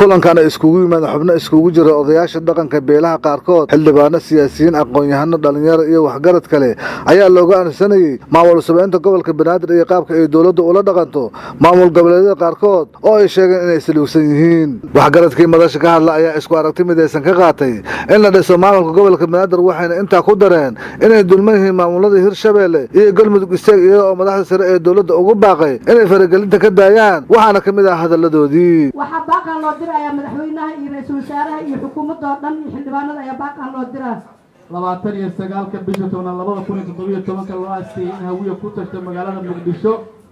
kulankan iskugu yimaada xubno iskugu jira odayaasha dhaqanka beelaha qaarkood xildhibaano siyaasiyiin aqoon-yahano dhalinyaro iyo waxgarad kale ayaa looga ansanayey maamul sabeynta gobolka banaadir iyo qaabka ay dowladda ula dhaqanto maamul goboleedyada qaarkood oo ay sheegeen inay saluugsan yihiin waxgaradkii madasha ka hadla ayaa isku aragti midaysan ka qaatay in la dhiso maamulka gobolka banaadir waxayna intaa ku dareen inay dulman yihiin maamulada hirshabeelle iyo galmudug isteeg iyada oo madaxda sare ee dowladda ugu baaqay inay faragelinta ka daayaan waxaana ka mid ah hadalladoodii waxaa baaqan loo dirayaa madaxweynaha iyo ra-iisul wasaaraha iyo xukuumadda oo dhan iyo xildhibaanada ayaa baaqan loo diraa labaatan iyo sagaalka bisha tobnaad labada kun iyo toddobiyo tobanka loo aasteeyey in hawiya ku tagto magaalada muqdisho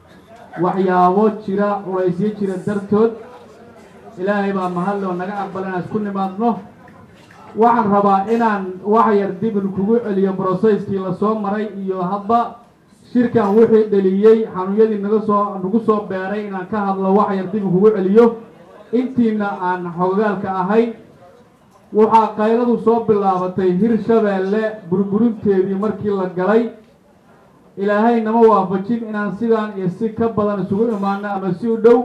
waxyaabo jira culaysyo jira dartood ilaahay baa mahadle oo naga aqbal inaan isku nimaadno waxaan rabaa inaan wax yar dibin kugu celiyo broseskii lasoo maray iyo hadba shirkan wixii dheliyey xanuunyadii naga soo nagu soo beeray inaan ka hadlo wax yar dibin kugu celiyo intiina aan xogagaalka ahayn waxaa qayladu soo bilaabatay hirshabeelle burburinteedii markii la galay ilaahay nama waafajin inaan sidaan iyo si ka badan isugu imaano ama si u dhow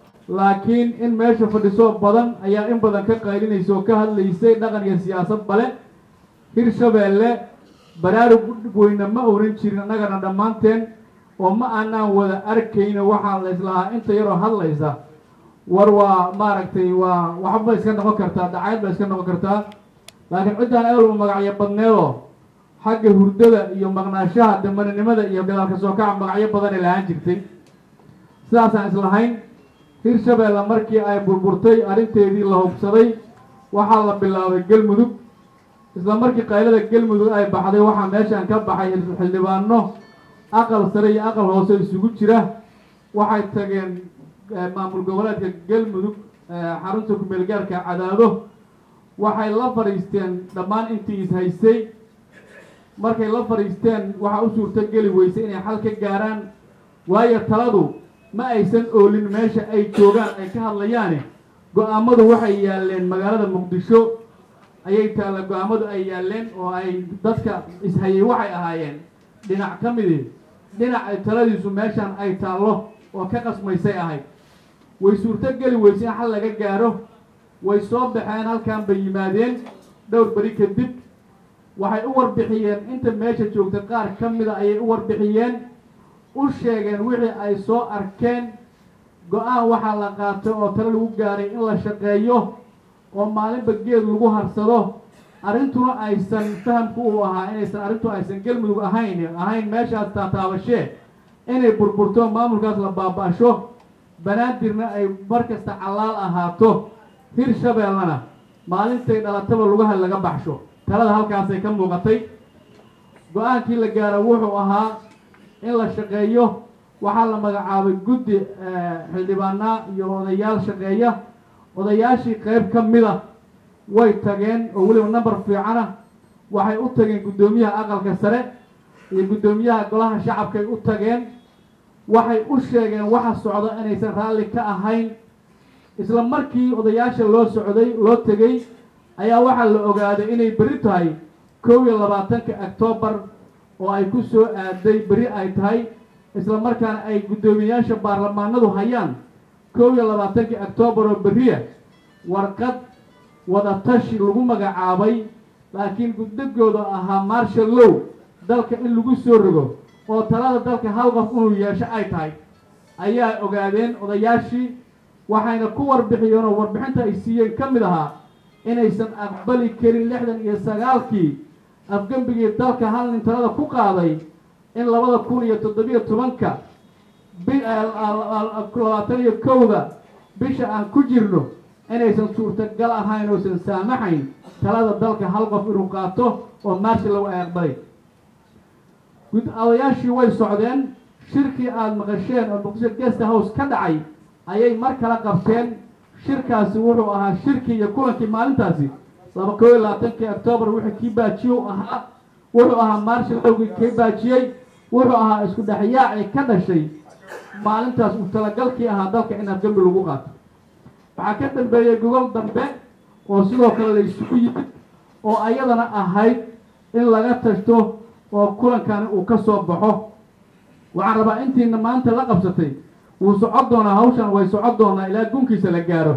laakiin in meesha fadhiso badan ayaa in badan ka qaylinaysa oo ka hadlaysay dhaqan iyo siyaasad bale hirshabeelle baraarug weyne ma oran jirin annagana dhammaanteen oo ma aanaan wada arkayno waxaa la islahaa inta yaroo hadlaysa war waa maaragtay waa waxba iska noqon kartaa dacayd ba iska noqon kartaa laakiin ciddaan ehelba magacyo badneedoo xagga hurdada iyo maqnaashaha damaninimada iyo gadaalka soo kaca magacyo badanay lahaan jirtay sidaasaan islahayn hirshabeelle markii ay burburtay arrinteedii la hubsaday waxaa la bilaabay galmudug isla markii qaylada galmudug ay baxday waxaa meeshaan ka baxay xildhibaano aqal sare iyo aqal hoose isugu jira waxay tageen maamul goboleedka galmudug xarunta kumeel gaarka cadaado waxay la fadhiisteen dhammaan intii is haysay markay la fadhiisteen waxaa u suurto geli weysay inay xal ka gaaraan waayo taladu ma aysan oolin meesha ay joogaan ay ka hadlayaane go-aamadu waxay yaaleen magaalada muqdisho ayay taalla go-aamadu ay yaaleen oo ay dadka ishayay waxay ahaayeen dhinac ka midi dhinac ay taladiisu meeshaan ay taallo oo ka qasmaysay ahayd way suurto geli weysay in xal laga gaaro way soo baxeen halkan bay yimaadeen dhowr beri kadib waxay u warbixiyeen inta meesha joogta qaar ka mida ayay u warbixiyeen u sheegeen wixii ay soo arkeen go-aan waxaa la qaatay oo tale lagu gaaray in la shaqeeyo oo maalinba geed lagu harsado arrintuna aysan fahamku uu ahaa inaysan arrintu aysan galmudug ahayn ahayn meeshaas taataabashee inay burburto maamulkaas la baaba-asho banaadirna ay mar kasta callaal ahaato hirshabeellena maalintay dhalataba lugaha laga baxsho talada halkaasay ka muuqatay go-aankii la gaaro wuxuu ahaa in la shaqeeyo waxaa la magacaabay guddi xildhibaanaa iyo odayaal shaqeeya odayaashii qeyb ka mid a way tageen oo weliba number fiicana waxay u tageen guddoomiyaha aqalka sare iyo guddoomiyaha golaha shacabkay u tageen waxay u sheegeen waxa socda inaysan raalli ka ahayn isla markii odayaasha loo socday loo tegey ayaa waxaa la ogaaday inay beri tahay kow iyo labaatanka octoobar oo ay ku soo aaday beri ay tahay isla markaana ay guddoomiyayaasha baarlamaanadu hayaan kow iyo labaatankii octoobar oo beriya warqad wadatashi lagu magacaabay laakiin guddigooda ahaa marshal low dalka in lagu soo rogo oo talada dalka hal qof inuu yeesho ay tahay ayaa ogaadeen odayaashii waxayna ku warbixiyeen oo warbixinta ay siiyeen ka mid ahaa inaysan aqbali karin lixdan iyo sagaalkii afgembigii dalka hal nin talada ku qaaday in labada kun iyo toddobiyo tobanka labaatan iyo kowda bisha aan ku jirno inaysan suurtagal ahayn oosan saamaxayn talada dalka hal qof inuu qaato oo marshallow ay aqbalay odayaashii way socdeen shirkii aada maqasheen oo muqdisho guest house ka dhacay ayay mar kala qabteen shirkaasi wuxuu ahaa shirkii iyo kulankii maalintaasi laba kow iyo labaatankii octoobar wixii kii baajiye u ahaa wuxuu ahaa marshallowgii kii baajiyey wuxuu ahaa isku dhexyaacii ka dhashay maalintaas uu talagalkii ahaa dalka in afgembi lagu qaato waxaa ka dambeeyey gogol dambe oo sidoo kale la isugu yimid oo ayadana ahayd in laga tashto oo kulankani uu ka soo baxo waxaan rabaa intiina maanta la qabsatay wuu socon doonaa hawshan way socon doonaa ilaa gunkiisa la gaaro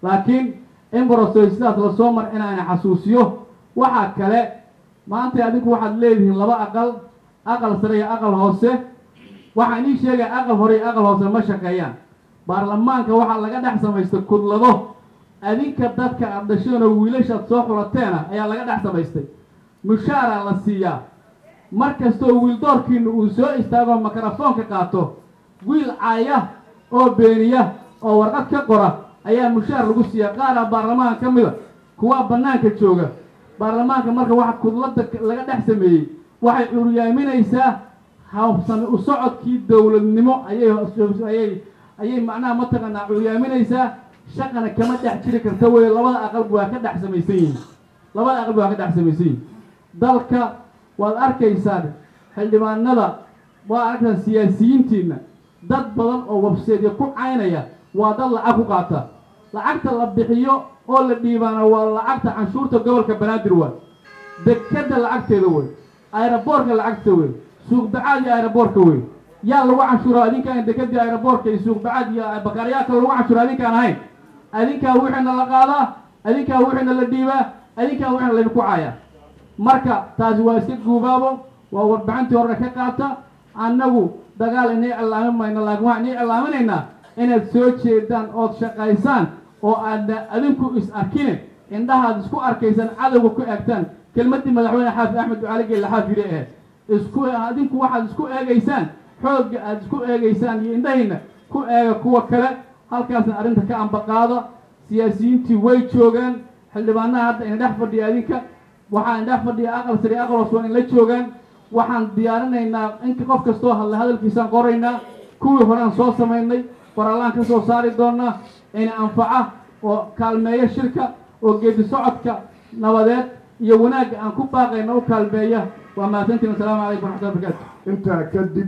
laakiin in borosoy sidaas lasoo mar inaana xasuusiyo waxaa kale maanta adinku waxaad leedihiin laba aqal aqal sare iyo aqal hoose waxaan ii sheegaya aqal hore iyo aqal hoose ma shaqeeyaan baarlamaanka waxaa laga dhex samaystay kudlado adinka dadka aad dhasheen oo wiilashaad soo xulateena ayaa laga dhex samaystay mushaaraa la siiyaa mar kastoo wiildoorkiina uu soo istaago mikrofoonka qaato wiil caaya oo beeniya oo warqad ka qora ayaa mushaar lagu siiyaa qaaraa baarlamaanka ka mida kuwaa bannaanka jooga baarlamaanka marka waxa kudlada laga dhex sameeyey waxay curyaaminaysaa hawsami u socodkii dowladnimo ayay ayay macnaha mataqaanaa curyaaminaysaa shaqana kama dhex jiri karta wey labada aqalba waa ka dhex samaysan yihin labada aqalba waa ka dhex samaysan yihin dalka waad arkaysaan xildhibaanada waa arkaysaan siyaasiyiintiina dad badan oo wabseedya ku caynaya waa dad lacag ku qaata lacagta la bixiyo oo la dhiibaana waa lacagta canshuurta gobolka banaadir waa dekada lacagteeda wey aeroboortka lacagta wey suuqbacaad iyo aeroboortka wey yaa lagu canshuura adinkaan dekadii aeroboortka iyo suuqbacaad iyo bakaaryaaka lagu canshuura adinkaan ahayn adinkaa wixiina la qaadaa adinkaa wixiina la dhiibaa adinkaa wixiina laydinku caaya marka taasi waa iska guubaabo waa warbixintii horena ka qaata annagu dagaal inay cilaamin mayno laakiin waxaan inay cilaaminaynaa inaad soo jeedaan ood shaqaysaan oo aadna adinku is arkine indhahaad isku arkaysaan cadowga ku eegtaan kelmaddii madaxweyne xaafid axmed ducaali geelle xaafide ahayd isku adinku waxaad isku eegaysaan xoogga aad isku eegaysaan iyo indhahayna ku eega kuwa kale halkaasna arrinta ka ambaqaada siyaasiyiintii way joogaan xildhibaanaha hadda ina dhex fadhiya adinka waxaa ina dhex fadhiya aqal sare aqal hoos waa in la joogaan waxaan diyaarinaynaa inka qof kastoo hadla hadalkiisaan qoraynaa kuwii horean soo samaynay qoraallaan ka soo saari doonaa ina anfaca oo kaalmeeya shirka oo geedi socodka nabadeed iyo wanaagga aan ku baaqayna u kaalmeeya waa mahadsantiin wasalaamu calaykum waraxmatullahi barakaatu intaa kadib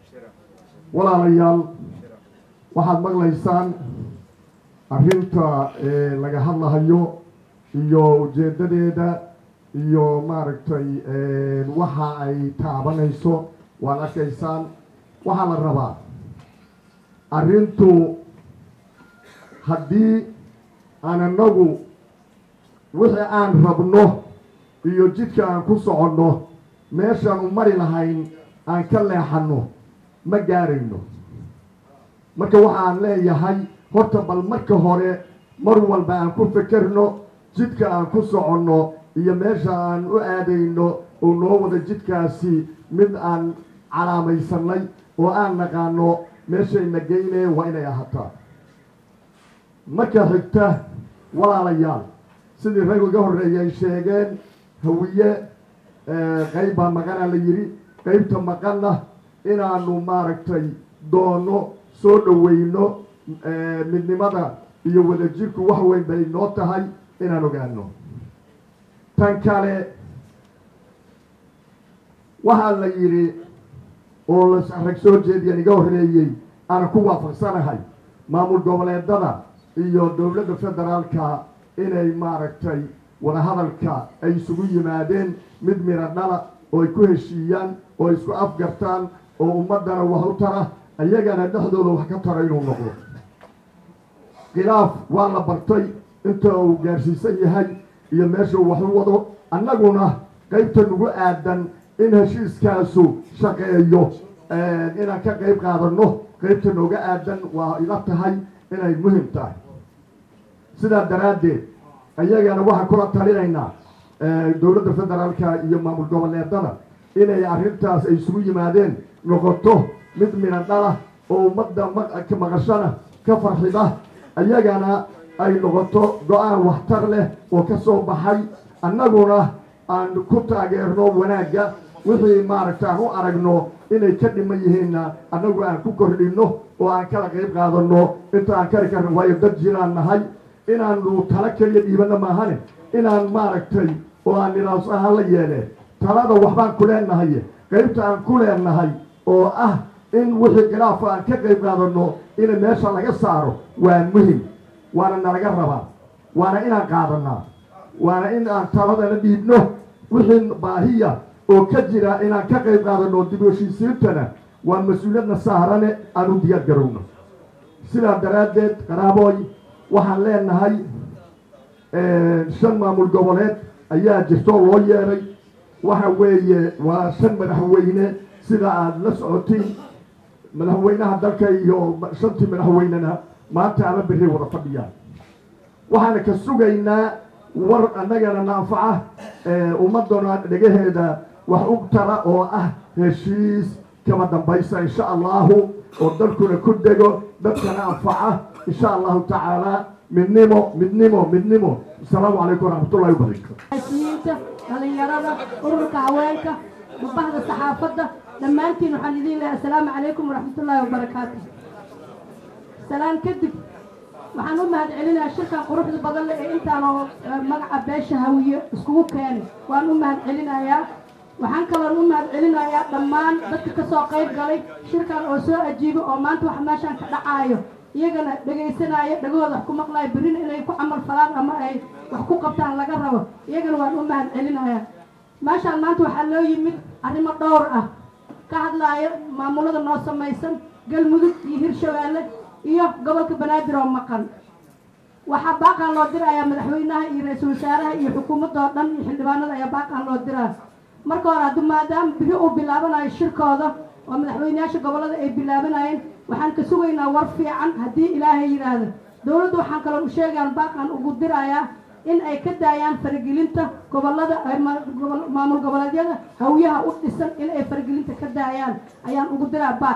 walaalayaal waxaad maqlaysaan arrinta laga hadlahayo iyo ujeeddadeeda iyo maaragtay waxa ay taabanayso waad arkaysaan waxaa la rabaa arrintu haddii aan anagu wixii aan rabno iyo jidka aan ku soconno meeshaan u mari lahayn aan ka leexanno ma gaarayno marka waxaan leeyahay horta bal marka hore mar walba aan ku fekerno jidka aan ku soconno iyo meesha aan u aadayno oo noo wada jidkaasi mid aan calaamaysanay oo aan naqaano meeshayna geynee waa inay ahataa marka xigta walaalayaal sidii rag iga horreeyay ay sheegeen hawiye qayb baa maqanaa la yidhi qaybta maqanna inaanu maaragtay doonno soo dhoweyno midnimada iyo wadajirku wax weyn bay noo tahay inaan ogaano tan kale waxaa la yidhi oo rag soo jeediyan iga horreeyey aan ku waafaqsanahay maamul goboleedada iyo dowladda federaalka inay maaragtay wadahadalka ay isugu yimaadeen mid miro dhala oo ay ku heshiiyaan oo ay isku afgartaan oo ummaddana wax u tara ayagana dhexdooda wax ka tara inuu noqdo khilaaf waa la bartay inta uu gaarsiisan yahay iyo meeshuu wax u wado annaguna qaybta nagu aadan in heshiiskaasu shaqeeyo inaan ka qayb qaadanno qaybta nooga aadan waa ila tahay inay muhim tahay sidaa daraaddeed ayagana waxaan kula talinaynaa dowladda federaalka iyo maamul goboleedada inay arrintaas ay isugu yimaadeen noqoto mid minan dhala oo ummadda maqashana ka farxida ayagana ay noqoto go-aan waxtar leh oo ka soo baxay annaguna aan ku taageerno wanaagga wixii maaragta aan u aragno inay ka dhiman yihiinna annagu aan ku kordhinno oo aan kala qayb qaadanno inta aan kari karno waayo dad jiraan nahay inaanu tala keliya dhiibanno maahane inaan maaragtay oo aan nidaams ahaan la yeeleen talada waxbaan ku leenahay qaybta aan ku leenahay oo ah in wixii khilaafa aan ka qayb qaadanno ina meesha laga saaro waa muhim waana nalaga rabaa waana inaan qaadanaa waana in aan taladana dhiibno wixii baahiya oo ka jira inaan ka qayb qaadanno dib u heshiisiintana waa mas-uuliyadna saarane aan u diyaar garowno sidaa daraaddeed qaraabooy waxaan leenahay shan maamul goboleed ayaa jirtoo loo yeeray waxa weeye waa shan madaxweyne sida aada la socotiin madaxweynaha dalka iyo shantii madaxweynena maanta ama berri wada fadhiyaan waxaana ka sugaynaa war annagana naanfaca ummadana dhegaheeda wax u tara oo ah heshiis kama dambaysa insha allahu oo dalkuna ku dego dadkana anfaca insha allahu tacaala midnimo midnimo midnimo asalaamu calaykum waraxmatullahi wabarakatu siyiinta dhalinyarada ururka haweenka mubahda saxaafadda dhammaantiin waxaan idiin leehay assalaamu calaykum waraxmatullaahi wabarakaatu salaan kadib waxaan u mahad celinayaa shirkan quruxda badan leh ee intaanoo magaca beesha hawiye iskugu keenay waan u mahad celinayaa waxaan kaloon u mahad celinayaa dhammaan dadka ka soo qayb galay shirkan oo soo ajiibo oo maanta waxa meeshaan ka dhacaayo iyagana dhegaysanaayo dhagahooda wax ku maqlaayo berrina inay ku camal falaan ama ay wax ku qabtaan laga rabo iyagana waan u mahad celinayaa meeshaan maanta waxaa loo yimid arrimo dhowr ah ka hadlaayo maamulada noo samaysan galmudug iyo hirshabeelle iyo gobolka banaadir oo maqan waxaa baaqaan loo dirayaa madaxweynaha iyo ra-iisul wasaaraha iyo xukuumadda oo dhan iyo xildhibaanada ayaa baaqaan loo diraa marka hore haddii maadaama biri uu bilaabanayo shirkooda oo madaxweyneyaasha gobollada ay bilaabanayeen waxaan ka sugaynaa war fiican haddii ilaahay yidhaahdo dowladda waxaan kaloo u sheegaan baaqaan ugu dirayaa in ay ka daayaan faragelinta gobollada maamul goboleedyada hawiyaha u dhisan in ay faragelinta ka daayaan ayaan ugu diraa baaq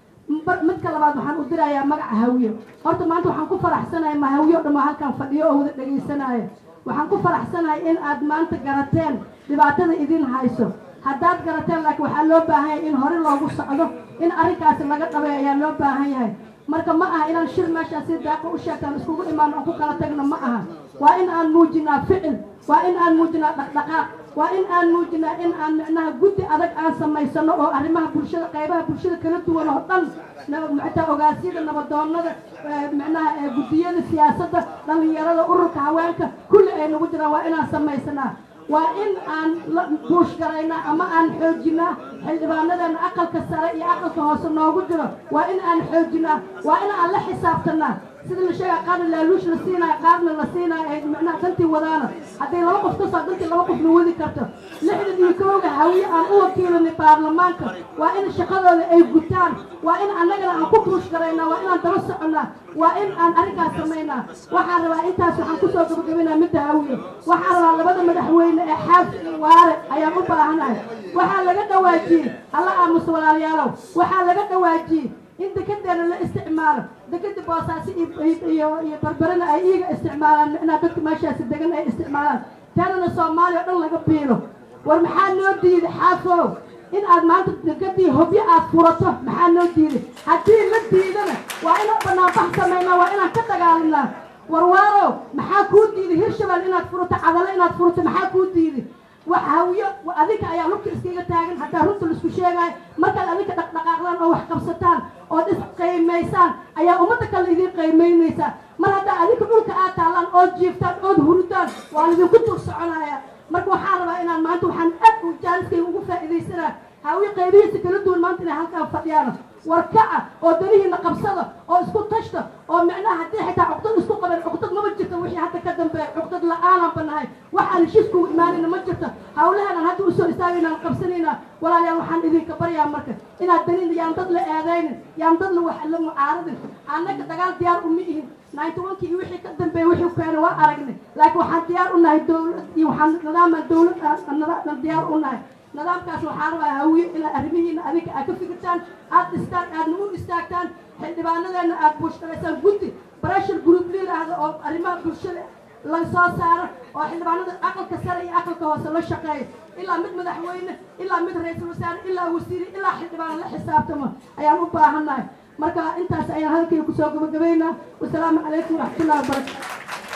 midka labaad waxaan u dirayaa magaca hawiye horta maanta waxaan ku faraxsanahay ma hawiye o dhan waa halkaan fadhiyo oo wada dhegaysanaayo waxaan ku faraxsanahay in aad maanta garateen dhibaatada idin hayso haddaad garateen laakiin waxaa loo baahan yahay in hore loogu socdo in arrinkaasi laga dhabay ayaa loo baahan yahay marka ma aha inaan shir meeshaan si daaqa u sheegtaan iskugu imaano aan ku kala tagno ma aha waa in aan muujinaa ficil waa in aan muujinaa dhaqdhaqaaq waa in aan muujinaa in aan micnaha guddi adag aan samaysano oo arrimaha bulshada qaybaha bulshada kala duwan oo dhan xitaa ogaasyada nabadoonada micnaha guddiyada siyaasadda dhallinyarada ururka haweenka kulli ay nagu jiraan waa inaan samaysanaa waa in aan la buush garaynaa ama aan xoojinaa xildhibaanadeena aqalka sare iyo aqalka hoose noogu jiro waa in aan xoojinaa waa in aan la xisaabtanaa sida la sheega qaarna laaluush la siinaayo qaarna la siinaayo ay macnaha dantii wadaana hadday laba qof ka soo dantii laba qof la wadi karto lixdan iyo kooga hawiye aan u wakiilanay baarlamaanka waa in shaqadooda ay gutaan waa in annagana aan ku buush garaynaa waa inaan daba soconnaa waa in aan arrinkaas samaynaa waxaan rabaa intaas waxaan kusoo gabagabaynaa midda hawiye waxaan rabaa labada madaxweyne ee xaaf iyo waare ayaan u baahanahay waxaa laga dhawaajiyey alla aamus walaalayaalow waxaa laga dhawaajiyey in dekedeena la isticmaalo dekeda boosaaso iyo iyo barbarana ay iiga isticmaalaan micnaa dadka meeshaasi degan ay isticmaalaan tanana soomaaliya o dhan laga biilo war maxaa noo diiday xaafow in aad maanta dekedii hobyo aad furato maxaa noo diiday haddii la diidana waa inaan banaanbax samaynaa waa inaan ka dagaalinaa warwaarow maxaa kuu diiday hirshabelle inaad furato cadalo inaad furato maxaa kuu diiday wax hawiyo adinka ayaa lugta iskaga taagan haddaa runta laisku sheegaayo markaad adinka dhaqdhaqaaqdaan oo wax qabsataan ood isqaymaysaan ayaa ummadda kale idiin qaymaynaysaa mar haddaa adinka dhulka aad taallaan ood jiiftaan ood hurudaan waa lidinku dul soconaya marka waxaan rabaa inaan maanta waxaan aad u jaaliskayga ugu faa'iidaysanaa hawiyo qaybihiisa kala duwan maanta inay halkaan fadhiyaano warkaca oo danihiina qabsada oo isku tashta oo micnaha haddii xitaa cuqdad isku qaban cuqdad mama jirto wixii hadda ka dambeeya cuqdad la-aanaan banahay waxaan heshiiskugu imaanayna ma jirto hawlahanaan hadda usoo istaagaynaan qabsanaynaa walaalayaal waxaan idinka baryaa marka inaad danin yaan dad la eedaynin yaan dad la wax la mucaaradin annaga dagaal diyaar uma ihin ninety one-kii iyo wixii ka dambeeya wixii keena waa aragnay laakiin waxaan diyaar u nahay dowlad iyo waxaan nidaamaan dowlad diyaar u nahay nidaamkaas waxaa rabaa hawiye inaad arrimihiina adinka aad ka fikirtaan aad dhistaan aadna u istaagtaan xildhibaanadeena aad buushgalaysaan guddi breshar group liilaahda oo arrimaha bulshada la soo saaro oo xildhibaanada aqalka sare iyo aqalka hoose la shaqeeyo ilaa mid madaxweyne ilaa mid ra-iisul wasaare ilaa wasiiri ilaa xildhibaan la xisaabtamo ayaan u baahannahay marka intaas ayaan halkayga kusoo gabagabaynaa wasalaamu calaykum waraxmatullahi wabarakatu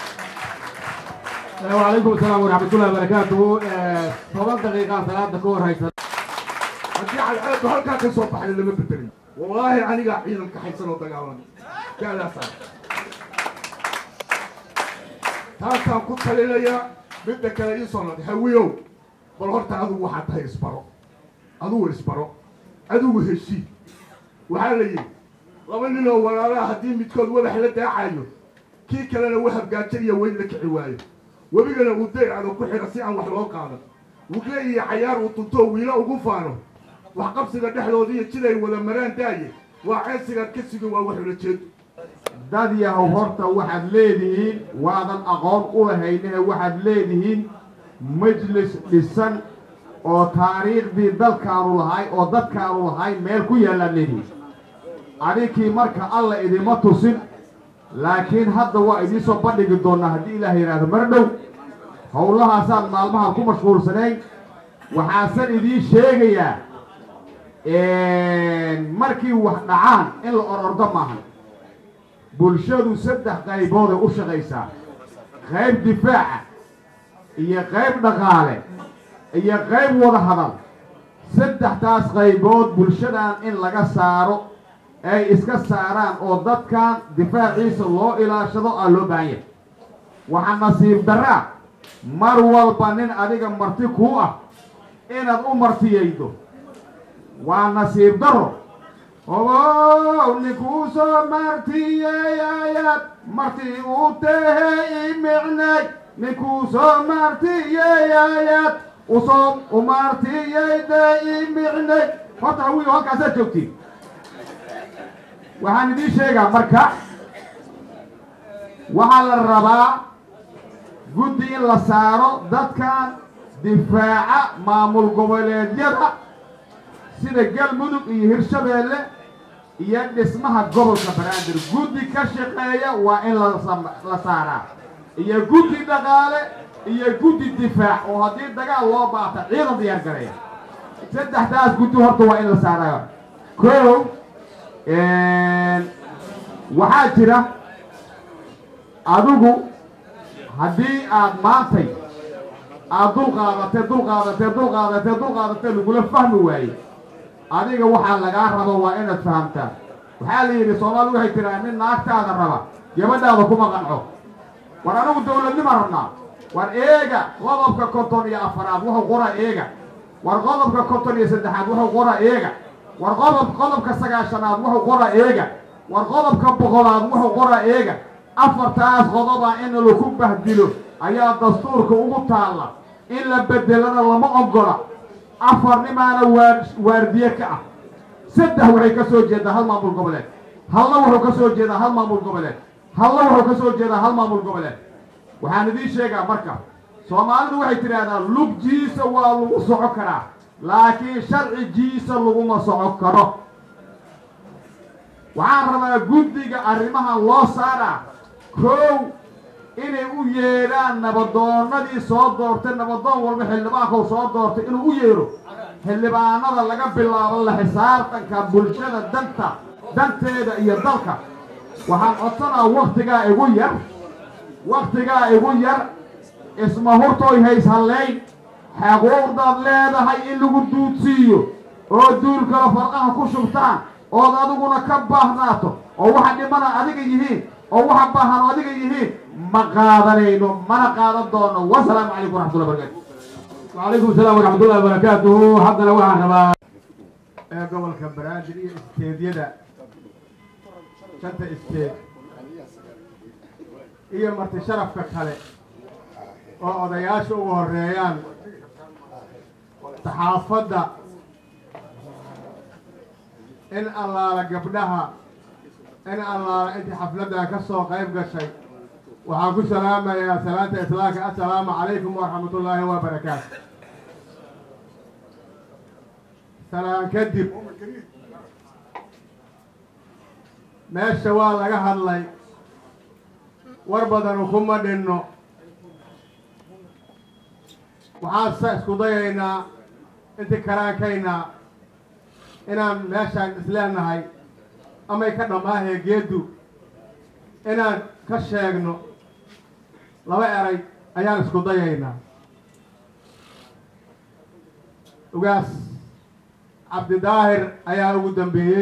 وعليكم السلام ورحمة الله وبركاته طبعا دقيقة ثلاث دقور هاي haddii cadceedu halkaa ka soo baxay lama bedelin wallaahi anigaa ciidanka haysan oo dagaalamay gaadaasa taasaan ku talinayaa midda kale ii soo noqday hawiyow bal horta adigu waxaa tahay isbaro adigu isbaro adigu heshii waxaa la yidhi laba nin oo walaalaha haddii midkood wadax la daacayo kii kalena uu habgaajaniya weyn la kici waayo webigana uu daycado ku xidha si aan wax loo qaadan wugle iyo cayaar uu tuntoo wiilo ugu faano waxqabsiga dhexdoodiiyo jiday wada maraan daaye waa ceesigaad ka sugi waa wax ula jeedo dad yahow horta waxaad leedihiin waadan aqoon u lahaynehe waxaad leedihiin majlis dhisan oo taariikhdii dalkaanu lahay oo dadkaanu lahay meel ku yaallaad leedihiin adinkii marka alla idima tusin laakiin hadda waa idiin soo bandhigi doonnaa haddii ilaah yidhaahdo mar dhow howlahaasaan maalmahan ku mashquulsanayn waxaasan idiin sheegayaa markii wax dhacaan in la orordo maahan bulshadu saddex qaybooday u shaqaysaa qayb difaaca iyo qayb dhaqaale iyo qayb wada hadal saddexdaas qaybood bulshadan in laga saaro ay iska saaraan oo dadkan difaaciisa loo ilaashado aa loo baahan yahay waxaa nasiib daraa mar walba nin adiga marti kuu ah inaad u martiyaydo waa nasiib daro obow ninkuu soo martiyeyayaad marti u tahe imicnay ninkuu soo martiyeyayaad usoo u martiyayda imicnay horta hawiyo halkaasaad joogtiin waxaan idiin sheegaa marka waxaa la rabaa guddi in la saaro dadkan difaaca maamul goboleedyada sida galmudug iyo hirshabeelle iyo dhismaha gobolka banaadir guddi ka shaqeeya waa in la saaraa iyo guddi dhaqaale iyo guddi difaac oo haddii dagaal loo baata ciidan diyaar gareeya saddexdaas guddi horta waa in la saarayo kow waxaa jira adigu haddii aad maantay aad dulqaadatee dulqaadatee dulqaadatee dulqaadatee lagula fahmi waaye adiga waxaa lagaa rabo waa inaad fahamtaa waxaa la yidhi soomaali waxay tiraa nin naagtaada raba gabadhaada kuma qanco war anigu dawladnima rabnaa war eega qodobka konton iyo afaraad wuxuu qoraa eega war qodobka konton iyo saddexaad wuxuu qoraa eega war qodob qodobka sagaashanaad wuxuu qoraa eega war qodobka boqolaad wuxuu qoraa eega afartaas qodobaa in laku bahdilo ayaa dastuurka ugu taalla in la bedelana lama ogola afar nimaana waar waardiye ka ah saddex waxay ka soo jeedaa hal maamul goboleed halna wuxuu ka soo jeedaa hal maamul goboleed halna wuxuu ka soo jeedaa hal maamul goboleed waxaan idiin sheegaa marka soomaalidu waxay tidhaahdaa lugjiisa waa lagu soco karaa laakiin sharcigiisa laguma soco karo waxaan rabaa guddiga arrimahan loo saaraa kow inay u yeedhaan nabadoonnadii soo doortay nabadoon walba xildhibaankou soo doortay inuu u yeedho xildhibaanada laga bilaabo la xisaabtanka bulshada danta danteeda iyo dalka waxaan codsanaa waktigaa igu yar waktigaa igu yar isma hurtooy hays hallayn xaquuqdaad leedahay in lagu duudsiiyo oo duulkala farqaha ku shubtaan ood adiguna ka baahnaato oo waxa dhimana adiga yihiin oo waxa baahan oo adiga yihiin ma qaadanayno mana qaadan doono wasalaamu calaykum waraxmatullahi barakatu وعليكم السلام ورحمة الله وبركاته حقنا waxaan rabaa ee gobolka banaadir iyo isteedyada shanta isteed iyo marti sharafka kale oo odayaasha ugu horeeyaan saxaafadda in allaala gabdhaha in allaala intii xafladdan ka soo qayb gashay waxaan ku salaamayaa salaanta islaamka assalaamu calaykum waraxmatullaahi wabarakaatu salaan kadib meesha waa laga hadlay war badanu kuma dhinno waxaan sa isku dayaynaa intii karaankayna inaan meeshaan isleenahay amay ka dhammaahee geeddu inaan ka sheegno laba eray ayaan isku dayaynaa ugaas cabdidaahir ayaa ugu dambeeyey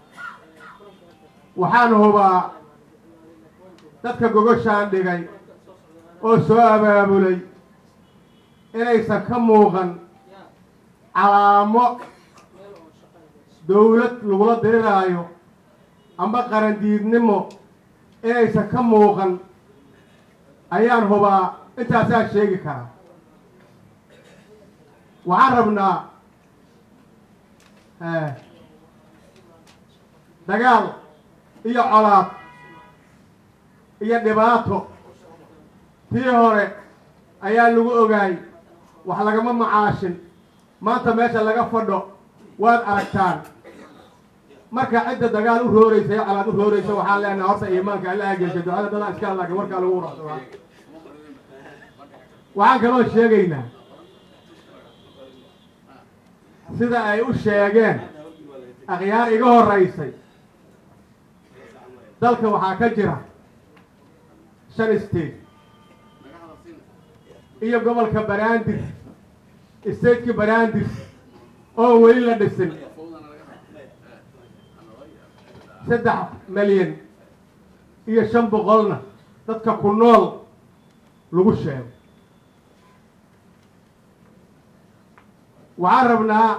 waxaan hubaa dadka gogoshaan dhigay oo soo abaabulay inaysan ka muuqan calaamo dawlad lagula diriraayo amba qarandiidnimo inaysan ka muuqan ayaan hubaa intaasaa sheegi karaa waxaan rabnaa dagaal iyo colaad iyo dhibaato tii hore ayaa lagu ogaay wax lagama macaashin maanta meesha laga fadho waad aragtaan marka cidda dagaal u rooreysa iyo colaad u rooreysa waxaan leenahay horta iimaanka alla ageesha ducada dadaan iska hadlaakin warkaa lagu uracsadaa waxaan kaloo sheegaynaa sida ay u sheegeen akhyaar iga horeysay dalka waxaa ka jira shan state iyo gobolka banaandir stateki banaandir oo weli la dhisin saddex milyan iyo shan boqolna dadka ku nool lagu sheego waxaan rabnaa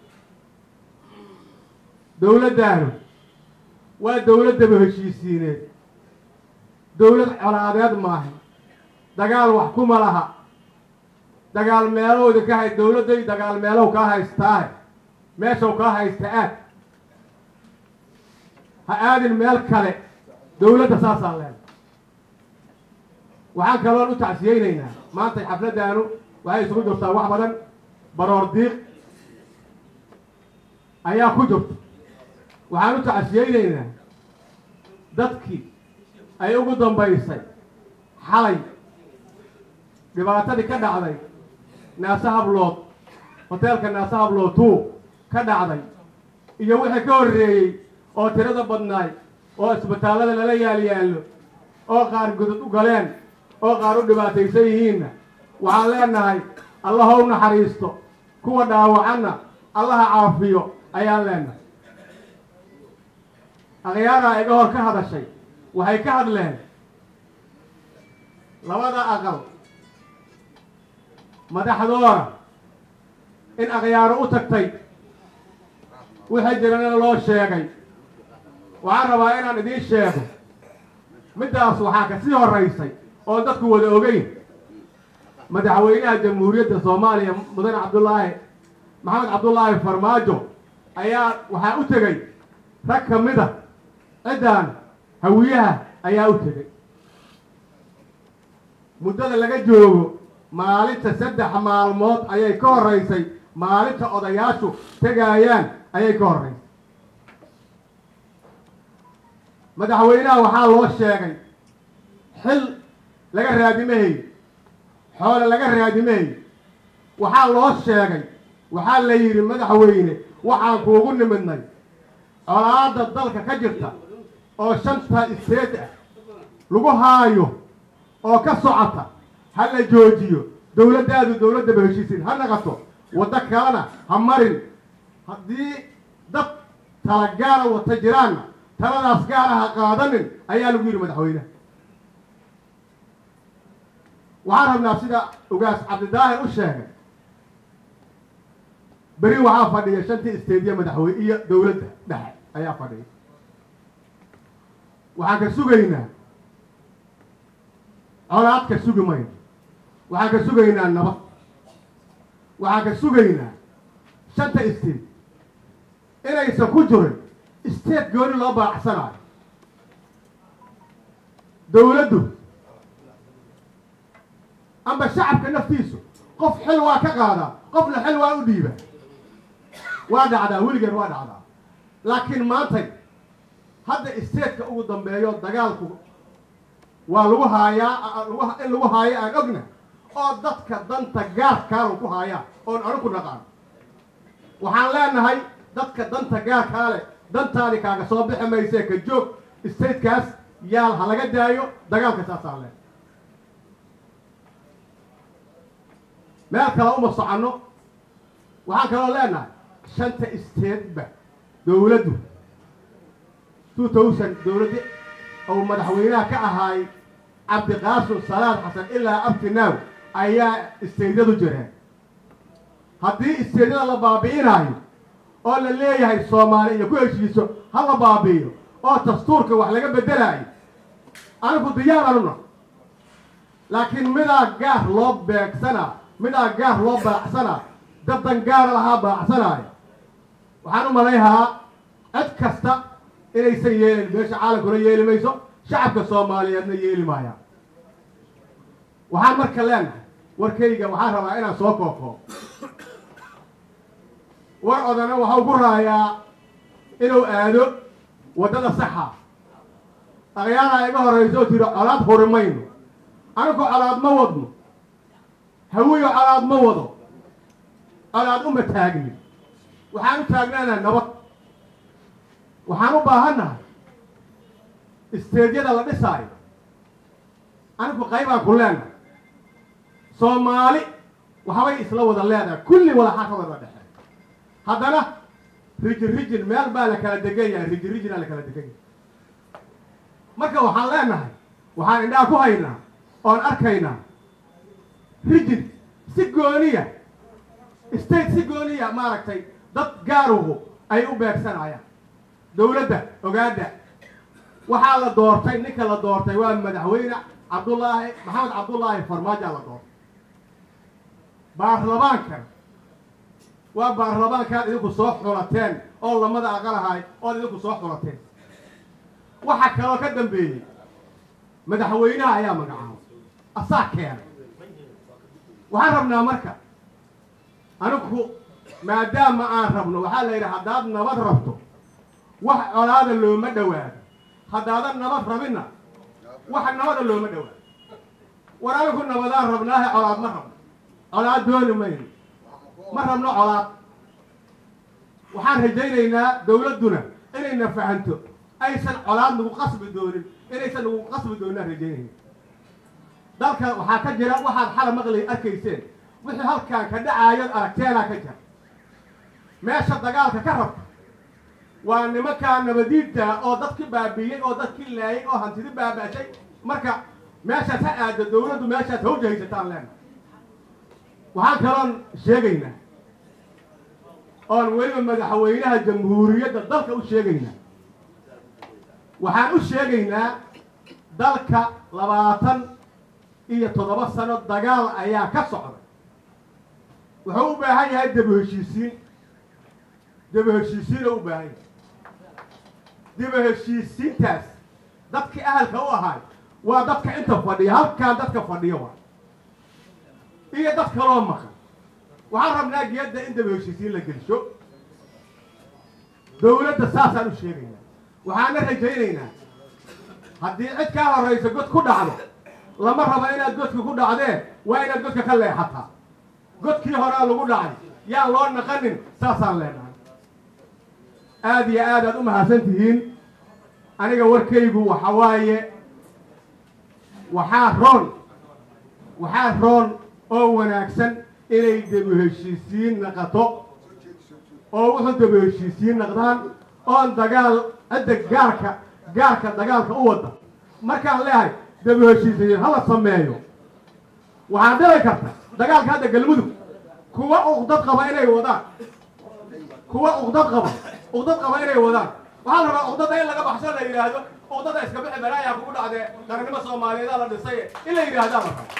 dawladdaanu waa dawladdaba heshiisiineed dawlad colaadeed maaha dagaal wax kuma laha dagaal meelowda ka hay dawladday dagaal meelow kaa haystaahe meeshaw kaa haysta aad ha aadin meel kale dawladda saasaan leena waxaan kaloon u tacsiyeynaynaa maanta xafladdaanu waxay isugu jirtaa wax badan baroor diiq ayaa ku jirta waxaan u tacsiyeynaynaa dadkii ay ugu dambaysay xalay dhibaatadii ka dhacday naase hablood hoteelka naase hablood tuu ka dhacday iyo wixii ka horreeyey oo tirada badnaay oo isbitaallada lala yaal yaallo oo qaar gudud u galeen oo qaar u dhibaataysan yihiinna waxaan leenahay allaha u naxariisto kuwa dhaawacanna allaha caafiyo ayaan leenahay akhyaaraa iga hor ka hadashay waxay ka hadleen labada aqal madaxdooda in akhyaaro u tagtay wixii jirana loo sheegay waxaan rabaa inaan idiin sheego middaas waxaa ka sii horeysay oo dadku wada ogeyn madaxweynaha jamhuuriyadda soomaaliya mudane cabdullaahi maxamed cabdullaahi farmaajo ayaa waxaa u tegey rag ka mid a ciddaan hawiyaha ayaa u tegey muddada laga joogo maalinta saddex maalmood ayay ka horeysay maalinta odayaashu tegaayaan ayay ka horreysay madaxweynaha waxaa loo sheegay xil laga raadimahay xoole laga raadimahay waxaa loo sheegay waxaa la yidhi madaxweyne waxaan kuugu nimidnay colaada dalka ka jirta oo shanta isteed ah lagu haayo oo ka socota ha la joojiyo dawladdaadu dawladdaba heshiisin ha naqato waddo kalena ha marin haddii dad tala gaara wata jiraanna taladaas gaara ha qaadanin ayaa lagu yidhi madaxweyneha waxaan rabnaa sida ugaas cabdidaahir u sheegay beri waxaa fadhiya shantii isteediya madaxweyne iyo dawladda dhexe ayaa fadhiya waxaan ka sugaynaa colaad ka sugi mayno waxaan ka sugaynaa nabad waxaan ka sugaynaa shanta isteed inaysan ku jirin isteed gooni loo baacsanayo dawladdu amba shacabka naftiisu qof xil waa ka qaadaa qofna xil waa u dhiiba waa dhacdaa weligeed waa dhacdaa laakiin maantay hadda isteedka ugu dambeeyo dagaalku waa lagu haayaa in lagu haayo aan ogna oo dadka danta gaarkaanu ku haayaa oon anu ku naqaan waxaan leenahay dadka danta gaarkaa leh dantaani kaaga soo bixi maysee ka joog statekaas yaal ha laga daayo dagaalka saasaan leh meel kale uma soconno waxaan kaloo leenahay shanta stateba dawladdu two thousand dawladdi ou madaxweynaha ka ahaay cabdiqaasim salaad xasan ilaa abtinaw ayaa isteydyadu jireen haddii isteydyada la baabi'inaayo oo la leeyahay soomaali iyo ku heshiiso ha la baabi'iyo oo dastuurka wax laga beddelaayo anigu diyaar anuna laakiin midaa gaar loo beegsana midaa gaar loo baacsana daddan gaara lahaa baacsanaayo waxaan u malayhaa cid kasta inaysan yeelin meesha caalamkuna yeeli mayso shacabka soomaaliyeedna yeeli maayaan waxaan marka leenahay warkayga waxaan rabaa inaan soo kookoo war odana waxau ku raayaa inuu aado waddada saxa akhyaara iga horrayso oo tiri colaad huri mayno anigu colaad ma wadno hawiyo colaad ma wado colaad uma taagni waxaan u taagnaanaa nabad waxaan u baahannahay isteedyada la dhisaayo anigu qaybaan ku leenahay soomaali waxbay isla wada leedahay kulli walaxaa ka wada dhexe haddana rijin rijin meel baa la kala degan yahay rijin rijinaa la kala degan yahay marka waxaan leenahay waxaan indhaha ku haynaa oon arkaynaa rijin si gooniya state si gooniya maaragtay dad gaaruhu ay u beegsanayaan dowladda ogaada waxaa la doortay ninka la doortay waa madaxweyne cabdullaahi maxamed cabdullaahi farmaajoa la doortay baarlamaankan waa baarlamaankaad idinku soo xulateen oo lamada aqalahay ood idinku soo xulateen waxa kaloo ka dambeeyey madaxweynaha ayaa magacaabay asaa keenay waxaan rabnaa marka anigu maadaama aan rabno waxaa la yidhi haddaad nabad rabto wax colaada looma dhowaado haddaadan nabad rabinna wax nabada looma dhowaado war anigu nabadaan rabnaahe colaad ma rabno colaad dooni mayno ma rabno colaad waxaan rajaynaynaa dawladduna inayna fahanto aysan colaad nagu qasbi doonin inaysan nagu qasbi dooninaan rajaynayna dalka waxaa ka jira waxaad xala maqlay arkayseen wixii halkaan ka dhacaayood aragteenaa ka jira meesha dagaalka ka rabta waa nimankaa nabadiidta oo dadki baabiiyey oo dadki laayay oo hantidi baaba'shay marka meeshaas ha aado dawladdu meeshaas ha ujahaysataan leena waxaan kaloon sheegaynaa oon weliba madaxweynaha jamhuuriyadda dalka u sheegaynaa waxaan u sheegaynaa dalka labaatan iyo toddoba sano dagaal ayaa ka socda wuxuu u baahan yahay daba heshiisiin daba heshiisiin oo u baahan yahay daba heshiisiintaas dadkii ahalka u ahaay waa dadka inta fadhiya halkaan dadka fadhiyo waa iyo dad kaloo maqan waxaan rabnaa geedda in daba heshiisiin la gelsho dawladda saasaan u sheegaynaa waxaana rajaynaynaa haddii cid kaa horraysa god ku dhacdo lama rabo inaad godka ku dhacdeen waa inaad godka ka leexataa godkii horaa lagu dhacay yaan loo naqanin saasaan leenahay aada iyo aad aad u mahadsan tihiin aniga warkaygu waxa waaye waxaa roon waxaa roon oo wanaagsan inay daba heshiisiin naqato oo wuxuu daba heshiisiin naqdaan oon dagaal cidda gaarka gaarka dagaalka u wada markaan leehay daba heshiisiin hala sameeyo waxaa dhici karta dagaalka hadda galmudug kuwa uqdad qaba inay wadaan kuwa uqdad qaba uqdad qaba inay wadaan waxaa la rabaa uqdada in laga baxsho la yidhaahdo uqdada iska bixi balaayaa kugu dhacdee qarannimo soomaaliyeedaa la dhisay in la yidhaahdaa la raba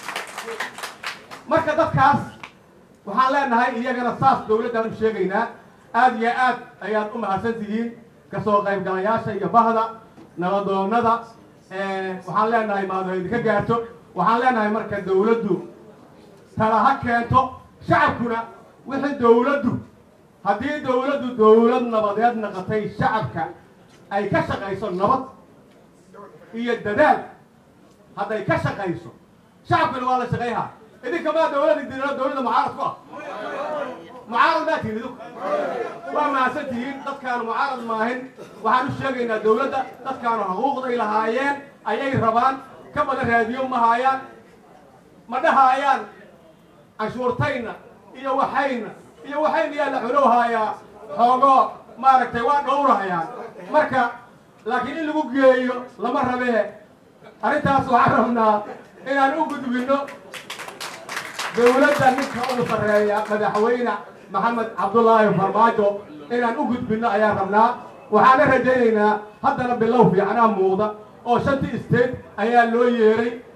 marka dadkaas waxaan leenahay iyagana saas dawladdaan u sheegaynaa aada iyo aad ayaad u mahadsan tihiin kasoo qaybgalayaasha iyo bahda nabadoonada waxaan leenahay maado idinka gaarto waxaan leenahay marka dawladdu tala ha keento shacabkuna wixii dawladdu haddii dawladdu dawlad nabadeed naqatay shacabka ay ka shaqayso nabad iyo dadaal hadday ka shaqayso shacabkuna waa la shaqayhaa idinka maa dawlada dino dawladda mucaarad ku ah mucaarad maa tihin idinku waa mahadsan tihiin dadkaanu mucaarad maahin waxaan u sheegaynaa dawladda dadkaanu xuquuqday lahaayeen ayay rabaan ka badan raadiyo ma haayaan ma dhahaayaan canshuurtayna iyo waxayna iyo waxayna yaa la cunow haayaa xoogoo maaragtay waa dhowrahayaan marka laakiin in lagu geeyo lama rabee arrintaas waxaan rabnaa inaan u gudbinno dawladda ninka ugu sarreeya madaxweyne maxamed cabdullaahi farmaajo inaan u gudbinno ayaan rabnaa waxaana rajaynaynaa haddana bilow fiicanaa muuqda oo shantii state ayaa loo yeeray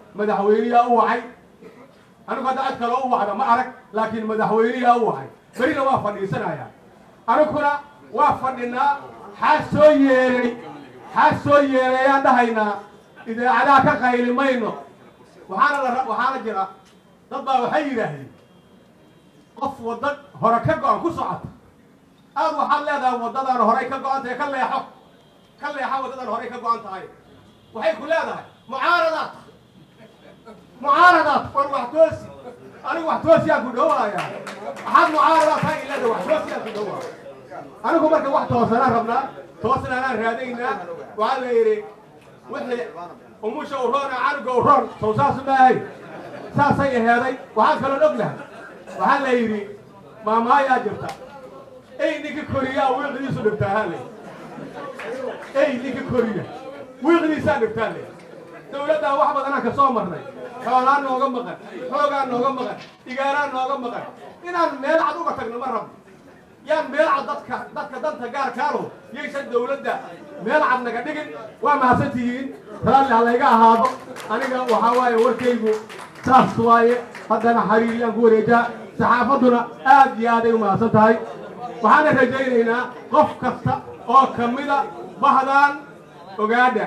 madaxweyneyaa u wacay anigu hadda cid kale u wacda ma arag laakiin madaxweyneyaa u wacay berina waa fadhiisanaya aniguna waa fadhinaa xaa soo yeeray xaa soo yeerayaan dhahaynaa idaacadaha ka qayli mayno waxaana la waxaana jira dad baa waxay yidhaahdeen qof wadda hore ka go-an ku socota aad waxaad leedahay waddadaan horey ka go-an tahay ka leexo ka leexo waddadan horey ka go-an tahay waxay ku leedahay mucaaradaad mucaaradaad war wax toosi anigu wax toosiyaan ku dhawaaya waxaad mucaaradaad tahay ilada wax toosiyaan ku dhawaaya anigu marka wax toosanaan rabnaa toosna anaan raadaynaa waxaa la yidhi wixii umusha u roona canuga u roon sow saas maahay saasay aheeday waxaan kaloon ognahay waxaa la yidhi maamaayaa jirta ey ninka koriyaa wiiqdiisu dhibtaa ha lay ey ninka koriya wiiqdiisaa dhibtaa lay dawladdaa wax badanaan ka soo marnay xoolaan nooga maqan xoogaa nooga maqan igaaraa nooga maqan inaan meel cad uga tagno ma rabno yaan meel cad dadka dadka danta gaarkaano yaysan dawladda meel cad naga dhigin waa mahadsan tihiin raalli ha layga ahaado aniga waxaa waaye warkaygu saas waaye haddana xariiriyaan ku wareejaa saxaafadduna aad iyo aaday u mahadsan tahay waxaana rajaynaynaa qof kasta oo ka mida bahdaan ogaadha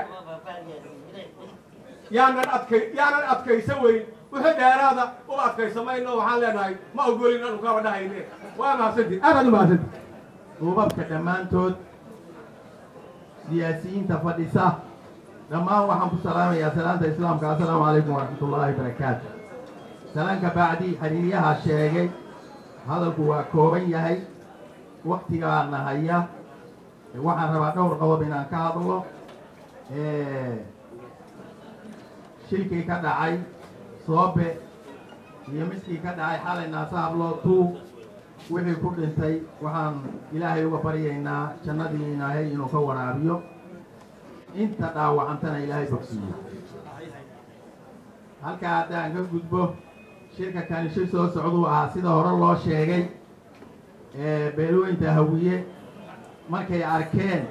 yaanan adkay yaanan adkaysan weyn wixii dheeraada u adkaysamayno waxaan leenahay ma ogolin anu kaba dhahayne waa mahadsantihin aadaad u mahadsantihin duubabka dhammaantood siyaasiyiinta fadhisa dhammaan waxaan ku salaamayaa salaanta islaamka assalaamu calaykum waraxmatullaahi barakaatu salaanka bacdi xiriiryaha sheegay hadalku waa kooban yahay waktigaana haya waxaan rabaa dhowr qodob inaan ka hadlo shilkii ka dhacay soobe iyo midkii ka dhacay xalay naasahablo tuu wixii ku dhintay waxaan ilaahay uga baryaynaa jannadii ilaahay inuu ka waraabiyo inta dhaawacantana ilaahay bogsiiyo halkaa haddaan ka gudbo shirka kani shir soo socduu ahaa sida hore loo sheegay beelweynta hawiye markay arkeen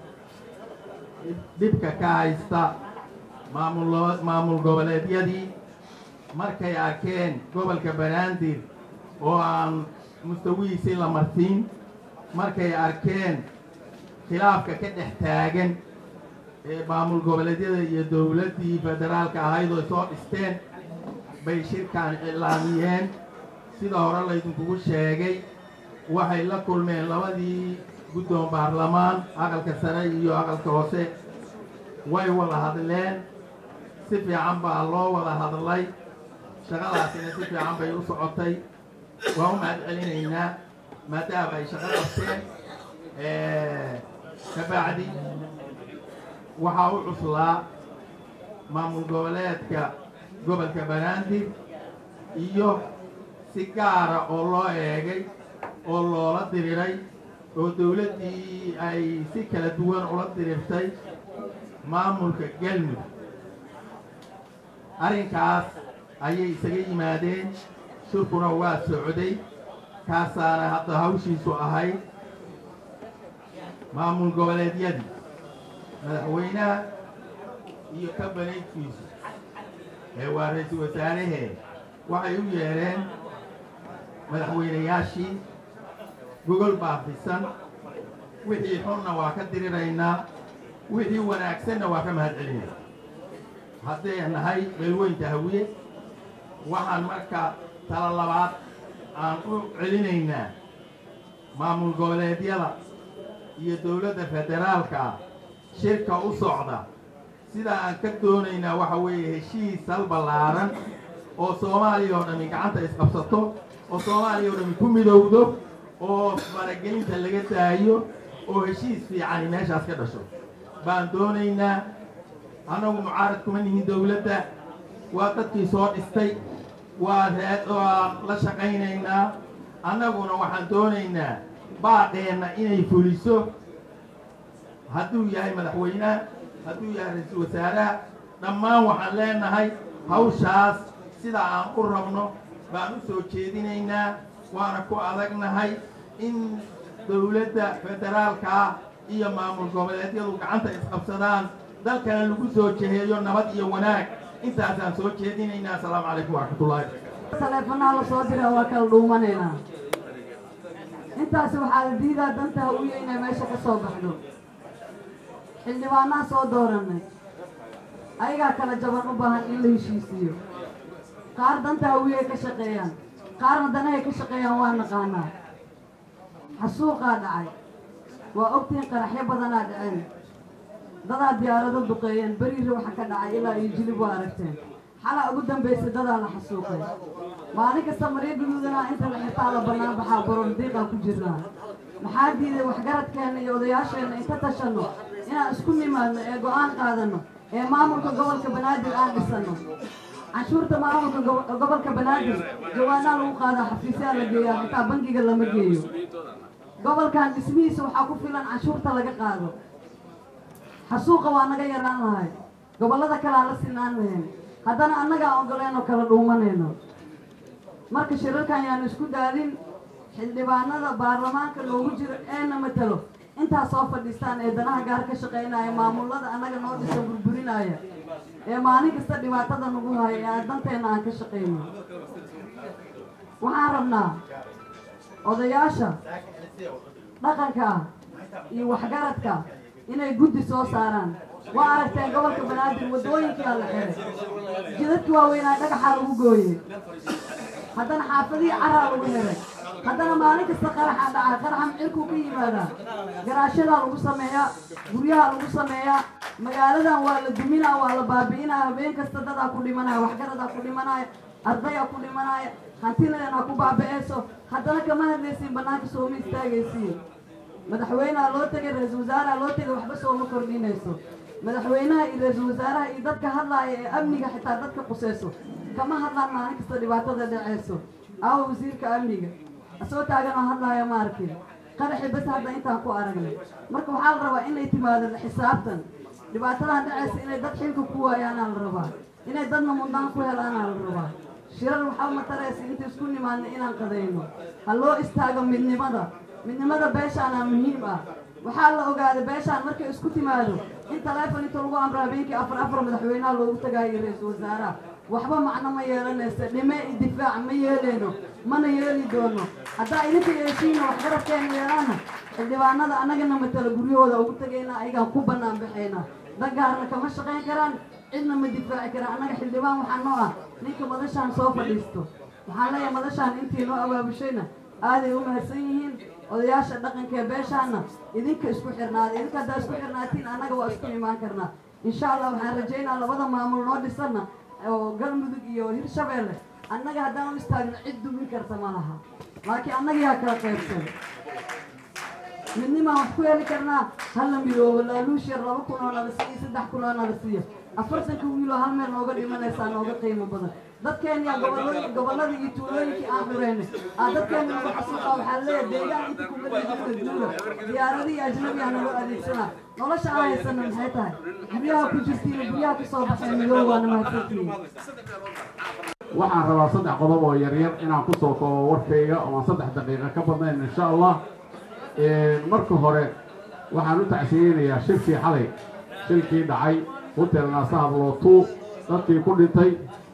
dhibka ka haysta maamul maamul goboleedyadii markay arkeen gobolka banaadir oo aan mustawihiisii la martiin markay arkeen khilaafka ka dhex taagan ee maamul goboleedyada iyo dowladdii federaalka ahayd oo soo dhisteen bay shirkan iclaamiyeen sida hore laydinkugu sheegay waxay la kulmeen labadii guddoon baarlamaan aqalka sare iyo aqalka hoose way wada hadleen si fiican baa loo wada hadlay shaqadaasina si fiican bay u socotay waa u mahad celinaynaa maadaama ay shaqo qabteen kabacdi waxaa u cuslaa maamul goboleedka gobolka banaadir iyo si gaara oo loo eegay oo loola diriray oo dowladdii ay si kala duwan ula dirirtay maamulka galmudug arrinkaas ayay isaga yimaadeen shirkuna waa socday kaasaana hadda hawshiisu ahayd maamul goboleedyadii madaxweynaha iyo kabaneydkiisu ee waa ra-iisul wasaarahee waxay u yeedheen madaxweynayaashii gogol baafisan wixii xunna waa ka diriraynaa wixii wanaagsanna waa ka mahad celinayna hadday nahay beelweynta hawiye waxaan marka tala labaad aan u celinaynaa maamul goboleedyada iyo dowladda federaalka shirka u socda sidaa aan ka doonaynaa waxa weeye heshiis hal ballaaran oo soomaaliya oo dhami gacanta isqabsato oo soomaaliya oo dhami ku midowdo oo faragelinta laga daayo oo heshiis fiicani meeshaas ka dhasho baan doonaynaa annagu mucaarad kuma nihin dowladda waa dadkii soo dhistay waa raa waan la shaqaynaynaa annaguna waxaan doonaynaa baaqeenna inay fuliso hadduu yahay madaxweynaha hadduu yahay ra-iisul wasaaraha dhammaan waxaan leenahay hawshaas sida aan u rabno baan u soo jeedinaynaa waana ku adagnahay in dowladda federaalkaa iyo maamul goboleedyadu gacanta isqabsadaan dalkana lagu soo jeheeyo nabad iyo wanaag intaasaan soo jeedinaynaa asalaamu calaykum waraxmatullaahi taleefanaa la soo dira waa kala dhuumanaynaa intaasi waxaa la diidaa danta hawiye inay meesha ka soo baxdo xildhibaanaa soo dooranay ayagaa kala jaban u baahan in la heshiisiiyo qaar danta hawiye ka shaqeeyaan qaarna danahay ka shaqeeyaan waa naqaanaa xasuuqaa dhacay waa ogtihiin qaraxyo badanaa dhaceen dadaa diyaarado duqeeyeen beriiri waxa ka dhacay ilaa iyo jilib waa aragteen xalaa ugu dambaysay dadaa la xasuuqay maalin kasta maryo guduudanaa inta la xirtaa la bannaan baxaa borordiiqaa ku jirnaa maxaa diiday waxgaradkeenna iyo odayaasheenna inta tashanno inaan isku nimaadno ee go-aan qaadanno ee maamulka gobolka banaadir aan dhisanno canshuurta maamulka gobo- gobolka banaadir jawaanaa lagu qaadaa xafiisyaa la geeyaa xitaa bangiga lama geeyo gobolkan dhismihiisa waxaa ku filan canshuurta laga qaado xasuuqa waa naga yaraan lahay gobollada kale aan la sinaan lahayn haddana annagaan ogoleen oo kala dhuumanayno marka shirarkan yaanu isku daadin xildhibaanada baarlamaanka loogu jiro eena matalo intaa soo fadhiistaan ee danaha gaar ka shaqaynaya maamulada annaga noo dhisa burburinaya ee maalin kasta dhibaatada nagu haya ee aan danteenna aan ka shaqayno waxaan rabnaa odayaasha dhaqanka iyo waxgaradka inay guddi soo saaraan waa aragteen gobolka banaadir waddooyinkaa la xiray jidadka waaweynaa dhagaxaa lagu gooyey haddana xaafadihii caraa lagu xiray haddana maalin kasta qaraxa dhaca qaraxa micirkuu ka yimaadaa garaashadaa lagu sameeyaa guryaha lagu sameeyaa magaaladan waa la duminaa waa la baabi'inaa habeen kasta dadaa ku dhimanaya waxgaradaa ku dhimanaya ardayaa ku dhimanaya hantinadanaa ku baabi'eyso haddana kama hadlaysiin bannaanka sooma istaagaysiin madaxweyneha loo tegay ra-iisul wasaaraha loo tegay waxba sooma kordhinayso madaxweynaha iyo ra-iisul wasaaraha iyo dadka hadlaaya ee amniga xitaa dadka quseyso kama hadlaan maalin kasta dhibaatada dhaceyso aawa wasiirka amniga asoo taagan oo hadlaaya ma arkin qaraxi bas hadda intaan ku aragnay marka waxaa la rabaa inay timaado la xisaabtan dhibaatadan dhaceysa inay dad xilka ku waayaanaa la rabaa inay dadna mudnaan ku helaanaa la rabaa shirar waxaa mataraysa inta isku nimaadna inaan qadayno ha loo istaago midnimada midnimada beeshaana muhiim ah waxaa la ogaaday beeshaan markay isku timaado in taleefon inta lagu amro habeenkii afar afar madaxweynaha loogu tagaayo ra-iisul wasaaraha waxba macno ma yeelanaysa dhime i difaac ma yeeleyno mana yeeli doono haddaa idinka yeeshiina waxgaradkeena yeelaana xildhibaanada annagana matala guryahooda ugu tagayna ayagaan ku bannaan baxayna dagaarna kama shaqayn karaan cidna ma difaaci karaan annaga xildhibaan waxaa noo ah ninka madashaan soo fadhiisto waxaan leeyahay madashaan intii noo abaabushayna aaday u mahadsan yihiin odayaasha dhaqanka ee beeshaana idinka isku xirnaada idinka haddaa isku xirnaatiin annaga waa isku imaan karnaa insha allah waxaan rajaynaa labada maamul noo dhisana oo galmudug iyo hirshabeelle annaga haddaan u istaagno cid dumin karta ma laha laakiin annaga yaa kala qaybsan midnimaan wax ku heli karnaa hala midoobo laaluush yar laba kun oo nala siiyo saddex kun oo nala siiyo afartanka wiiloo hal meel nooga dhimanaysaa nooga qiimo badan dadkeenya gobollo- gobollada iyo tuulooyinkii aan xureynay aa dadkeena nagu xasuuqa waxaa leeyahay deegaan inta kuma dhigina duula diyaaradihii ajnabiga naloo adeegsanaa nolosha aan haysana maxay tahay guryaha ku jirtiin guryaha kasoo baxeen midoob waana mahadsantihiin waxaan rabaa saddex qodob oo yaryar inaan ku soo koobo warkayga oo aan saddex daqiiqa ka badnayn insha allah marka hore waxaan u tacsiyeynayaa shirkii xalay shilkii dhacay hotel naasahab lootuu dadkii ku dhintay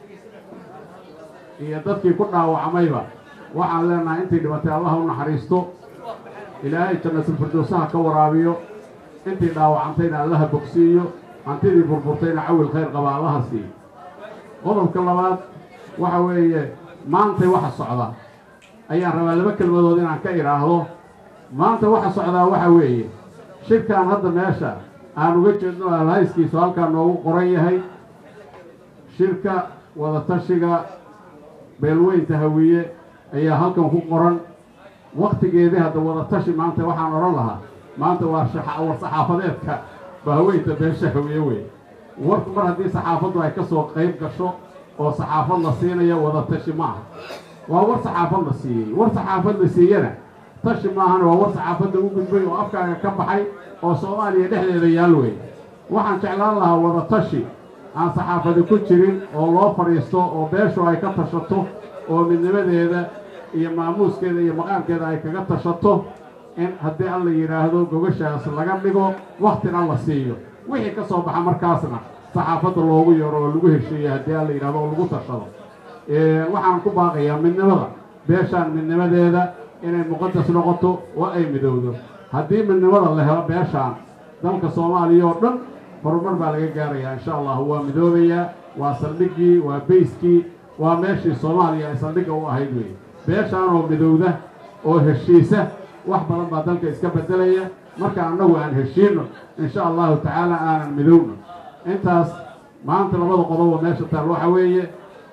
iyo dadkii ku dhaawacmayba waxaan leenahay intii dhibatay allah u naxariisto ilaahay jannatul firdowsaha ka waraabiyo intii dhaawacantayna allaha bogsiiyo hantidii burburtayna cawil khayr qaba allaha siiyo qodobka labaad waxa weeye maantay waxa socda ayaan rabaa laba kelmadood inaan ka idhaahdo maanta waxa socdaa waxa weeye shirkan hadda meesha aan uga jeedno alhayskiisu halkaa noogu qoran yahay shirka wadatashiga beelweynta hawiye ayaa halkan ku qoran waktigeedii hadda wadatashi maanta waxaan odhan lahaa maanta waa shaxa- war saxaafadeedka bahweynta beesha hawiye wey warku mar haddii saxaafaddu ay ka soo qayb gasho oo saxaafad la siinayo wadatashi maaha waa war saxaafad la siiyey war saxaafad la siiyana tashi maahana waa war saxaafadda u gudbay oo afkaaga ka baxay oo soomaaliya dhexdeeda yaal wey waxaan jeclaan lahaa wadatashi aan saxaafadi ku jirin oo loo fadhiisto oo beeshu ay ka tashato oo midnimadeeda iyo maamuuskeeda iyo maqaamkeeda ay kaga tashato in haddii alla yidhaahdo gogashaas laga dhigo waktina la siiyo wixii ka soo baxa markaasna saxaafadda loogu yeero oo lagu hesheeyo haddii aan la yidhahdo oo lagu tashado waxaan ku baaqayaa midnimada beeshaan midnimadeeda inay muqadas noqoto oo ay midowdo haddii midnimada la helo beeshaan dalka soomaaliya oo dhan horumar baa laga gaarayaa insha allahu waa midoobayaa waa saldhiggii waa bayskii waa meeshii soomaaliya ay saldhigga u ahayd weeye beeshaan oo midowda oo heshiisa wax badan baa dalka iska beddelaya marka annagu aan heshiinno insha allahu tacaala aanan midowno intaas maanta labada qodob oo meesha taal waxa weeye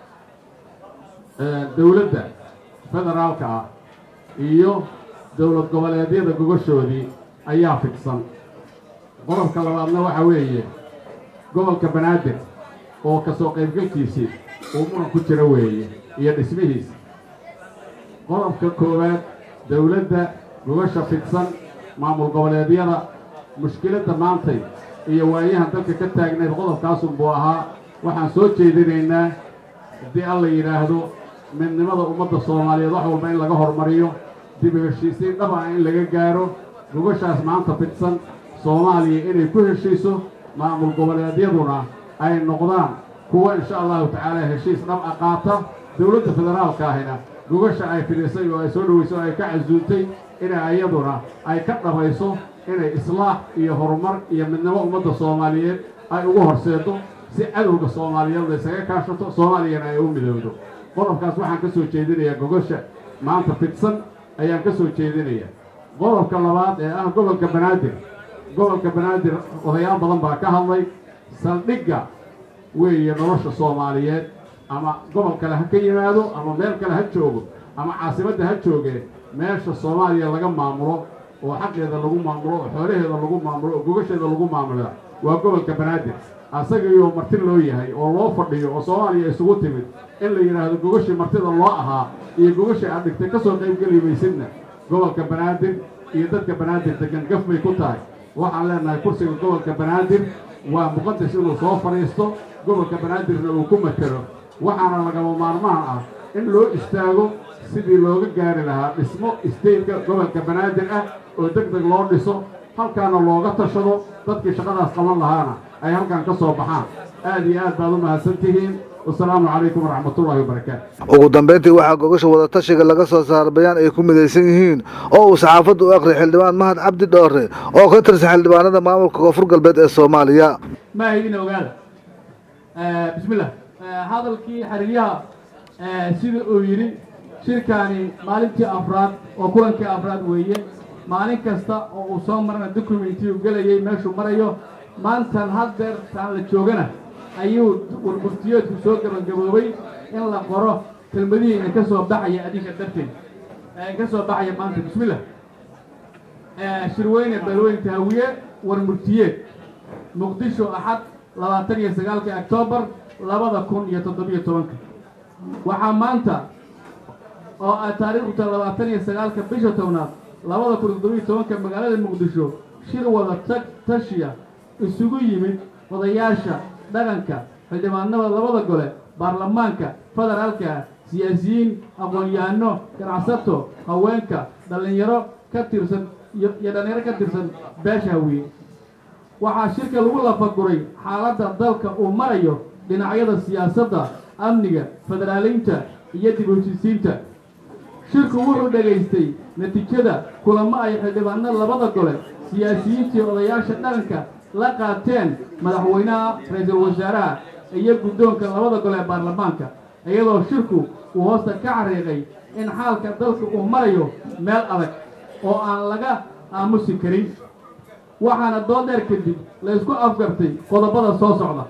dowladda federaalka ah iyo dowlad goboleedyada gogoshoodii ayaa fidsan qodobka labaadna waxa weeye gobolka banaadir oo ka soo qaybgalkiisii uu muran ku jiro weeye iyo dhismihiisa qodobka koowaad dowladda gogosha fidsan maamul goboleedyada mushkiladda maantay iyo waayahan dalka ka taagnayd qodobkaasunbuu ahaa waxaan soo jeedinaynaa haddii alla yidhaahdo midnimada ummadda soomaaliyeed wax walba in laga hormariyo dib u heshiisiin dhaba in laga gaaro gogoshaas maanta fidsan soomaaliya inay ku heshiiso maamul goboleedyaduna ay noqdaan kuwa insha allahu tacaala heshiis dhab a qaata dowladda federaalka ahina gogosha ay fidhisay oo ay soo dhaweysay oo ay ka casuuntay inay iyaduna ay ka dhabayso inay islaax iyo horumar iyo midnimo ummadda soomaaliyeed ay ugu horseedo si cadowga soomaaliyeed la ysaga kaashato soomaaliyana ay u midowdo qodobkaas waxaan ka soo jeedinayaa gogosha maanta fidsan ayaan ka soo jeedinayaa qodobka labaad ee ah gobolka banaadir gobolka banaadir odayaal badan baa ka hadlay saldhigga weeye nolosha soomaaliyeed ama gobol kale ha ka yimaado ama meel kale ha joogo ama caasimadda ha joogee meesha soomaaliya laga maamulo oo xaqeeda lagu maamulo oo xoolaheeda lagu maamulo oo gogasheeda lagu maamulaa waa gobolka banaadir asagaiyo marti loo yahay oo loo fadhiyo oo soomaaliya isugu timid in la yidhaahdo gogashii martida loo ahaa iyo gogashii aad dhigtay ka soo qaybgeli maysidna gobolka banaadir iyo dadka banaadir degan gaf bay ku tahay waxaan leenahay kursiga gobolka banaadir waa muqadas inuu soo fadhiisto gobolka banaadirna uu ku matelo waxaana lagama maarmaan ah in loo istaago sidii looga gaari lahaa dhismo isteydka gobolka banaadir ah oo deg deg loo dhiso halkaana looga tashado dadkii shaqadaas qaban lahaana ay halkan ka soo baxaan aad iyo aad baad u mahadsan tihiin wasalaamu calaykum waraxmatullaahi wabarakaatu ugu dambayntii waxaa gogasha wadatashiga laga soo saaray bayaan ay ku midaysan yihiin oo uu saxaafaddu u aqriyay xildhibaan mahad cabdi dhoore oo ka tirsan xildhibaanada maamulka koonfur galbeed ee soomaaliya ma idin ogaada bismillah hadalkii xiriiryaha sida uu yidhi shirkaani maalintii afraad oo kulankii afraad weeye maalin kasta oo uu soo marana documenti uu gelayay meeshuu marayo maantan haddeer taan la joogana ayuu warburtiyeedku soo gabagaboobay in la qoro kelmadihii in ka soo baxaya adinka darteed in ka soo baxaya maanta bismillah shirweyne beelweyn tahawiye warmurtiyeed muqdisho axad labaatan iyo sagaalka octoobar labada kun iyo toddobiyo tobanka waxaa maanta oo ay taariikhdu tahay labaatan iyo sagaalka bisha tobnaad labada kun iyo toddobiyo tobanka magaalada muqdisho shir wada tag tashiya isugu yimid odayaasha dhaqanka xildhibaanada labada gole baarlamaanka federaalka siyaasiyiin aqoon-yahano ganacsato haweenka dhallinyaro ka tirsan iyo dhallinyaro ka tirsan beesha hawiye waxaa shirka lagu lafaguray xaaladda dalka uu marayo dhinacyada siyaasadda amniga federaaliinta iyo dib heshiisiinta shirku wuxuu dhegaystay natiijada kulamo ay xildhibaanada labada gole siyaasiyiintii odayaasha dhaqanka la qaateen madaxweynaha ra-iisul wasaaraha iyo guddoonka labada gole ee baarlamaanka iyadoo shirku uu hoosta ka xariiqay in xaalka dalka uu marayo meel adag oo aan laga aamusi karin waxaana doodheer kadib la isku afgartay qodobada soo socda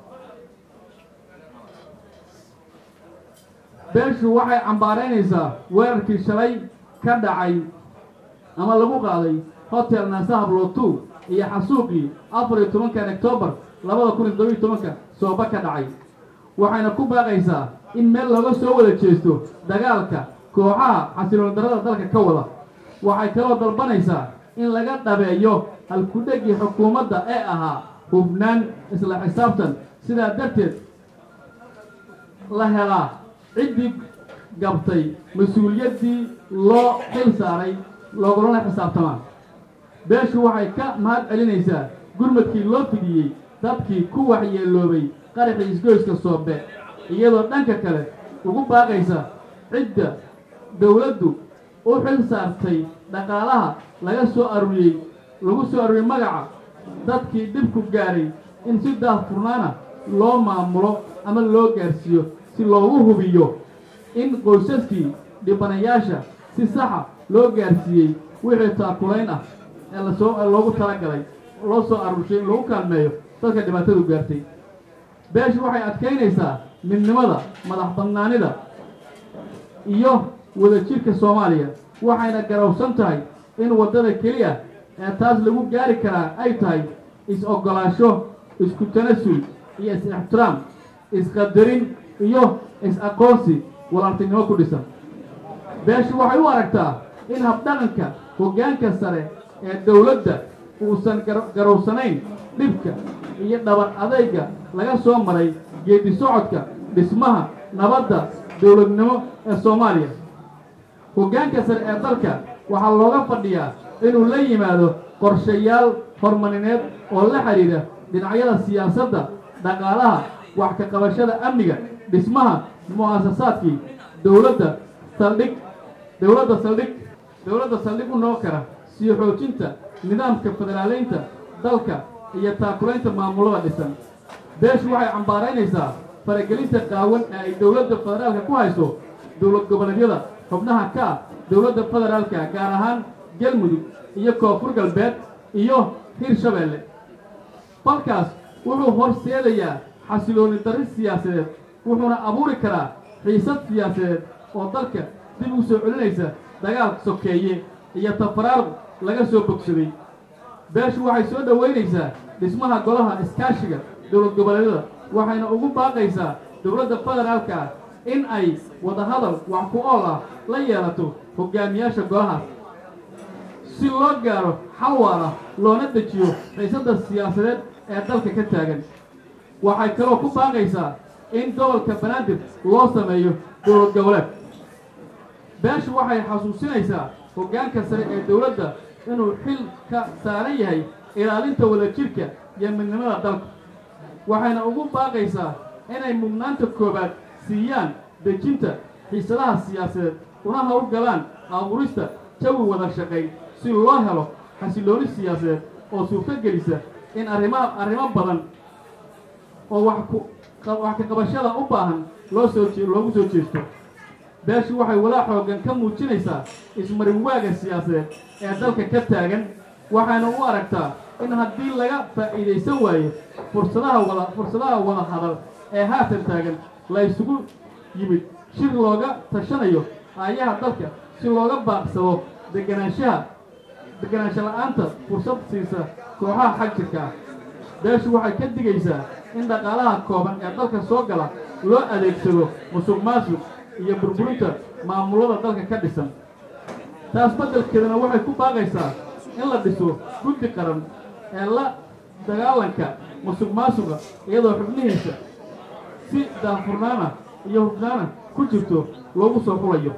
beeshu waxay cambaaraynaysaa weerarkii shalay ka dhacay ama lagu qaaday hotel naasahab lotu iyo xasuuqii afar iyo tobankan octoobar labada kun iyo toddobiyo tobanka sooba ka dhacay waxayna ku baaqaysaa in meel looga soo wada jeesto dagaalka kooxaha xasiloon darada dalka ka wada waxay kaloo dalbanaysaa in laga dhabeeyo halkudhegii xukuumadda ee ahaa hubnaan isla xisaabtan sidaa darteed la helaa ciddii gabtay mas-uuliyaddii loo xil saaray loogulana xisaabtamaa beeshu waxay ka mahad celinaysaa gurmadkii loo fidiyey dadkii ku waxyeeloobay qaraxii isgoyska soobe iyadoo dhanka kale ugu baaqaysa cidda dowladdu u xil saartay dhaqaalaha laga soo aruuriyey lagu soo aruuriyey magaca dadkii dhibku gaaray in si daahfurnaana loo maamulo ama loo gaarsiiyo si loogu hubiyo in qoysaskii dhibanayaasha si saxa loo gaarsiiyey wixii taakulayn ah ee lasoo loogu talagalay loo soo aruurshay in lagu kaalmeeyo dadka dhibaatadu gaartay beeshu waxay adkaynaysaa midnimada madax bannaanida iyo wadajirka soomaaliya waxayna garowsan tahay in waddada keliya ee taas lagu gaari karaa ay tahay is-oggolaasho isku tanasul iyo is-ixtiraam isqadarin iyo is-aqoonsi walaaltinimo ku dhisan beeshu waxay u aragtaa in habdhaqanka hoggaanka sare ee dowladda uusan garowsanayn dhibka iyo dhabar adayga laga soo maray geedi socodka dhismaha nabadda dowladnimo ee soomaaliya hoggaanka sare ee dalka waxaa looga fadhiyaa inuu la yimaado qorshayaal horumarineed oo la xidhiidha dhinacyada siyaasadda dhaqaalaha wax ka qabashada amniga dhismaha mu'asasaadkii dowladda saldhig dowladda saldhig dowladda saldhig u noqon kara sii xoojinta nidaamka federaaleynta dalka iyo taakulaynta maamulada dhisan beeshu waxay cambaaraynaysaa faragelinta qaawan ee ay dowladda federaalka ku hayso dowlad goboleedyada xubnaha ka ah dowladda federaalka gaar ahaan galmudug iyo koonfur galbeed iyo hirshabeelle falkaas wuxuu horseedayaa xasilooni darri siyaasadeed wuxuuna abuuri karaa xiisad siyaasadeed oo dalka dib u soo celinaysa dagaal sokeeye iyo tafaraaruq laga soo bogsaday beeshu waxay soo dhowaynaysaa dhismaha golaha iskaashiga dowlad goboleedyada waxayna ugu baaqaysaa dowladda federaalka ah in ay wadahadal wax ku ool ah la yeelato hogaamiyaasha golahaas si loo gaaro xal waara loona dejiyo xiisadda siyaasadeed ee dalka ka taagan waxay kaloo ku baaqaysaa in gobolka banaadir loo sameeyo dowlad goboleed beeshu waxay xasuusinaysaa hoggaanka sare ee dowladda inuu xil ka saaran yahay ilaalinta wadajirka iyo midnimada dalka waxayna ugu baaqaysaa inay mudnaanta koowaad siiyaan dejinta xiisadaha siyaasadeed una howlgalaan abuurista jawi wada shaqayn si loo helo xasilooni siyaasadeed oo suurto gelisa in arrimaha arrimo badan oo wax ku wax ka qabashada u baahan loo soo jee loogu soo jeesto beeshu waxay walaa xooggan ka muujinaysaa ismarin waaga siyaasadeed ee dalka ka taagan waxayna u aragtaa in haddii laga faa'iidaysan waayo fursadaha wada fursadaha wada hadal ee haatan taagan la isugu yimid shir looga tashanayo aayaha dalka si looga baaqsado deganaanshaha deganaansho la'aanta fursad siisa kooxaha xag jirka ah beeshu waxay ka digaysaa in dhaqaalaha kooban ee dalka soo gala loo adeegsado musuq maasuq iyo burburinta maamulada dalka ka dhisan taas beddelkeedana waxay ku baaqaysaa in la dhiso guddi qaran ee la dagaalanka musuq maasuqa iyadoo xubnihiisa si daahfurnaana iyo hufnaana ku jirto loogu soo xulayo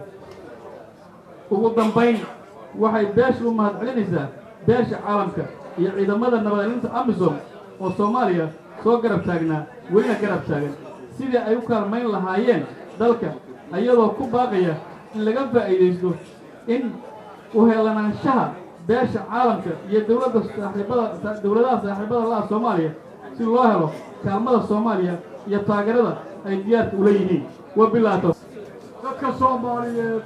ugu dambayn waxay beesha u mahad celinaysaa beesha caalamka iyo ciidamada nabadgelinta amisom oo soomaaliya soo garab taagnaa welina garab taagan sidii ay u kaalmayn lahaayeen dalka iyadoo ku baaqaya in laga faa'iidaysto in uheelanaanshaha beesha caalamka iyo dowladda saaxiibada dowladaha saaxiibada laha soomaaliya si loo helo kaalmada soomaaliya iyo taageerada ay diyaarka ula yihiin wabilaato dadka soomaaliyeed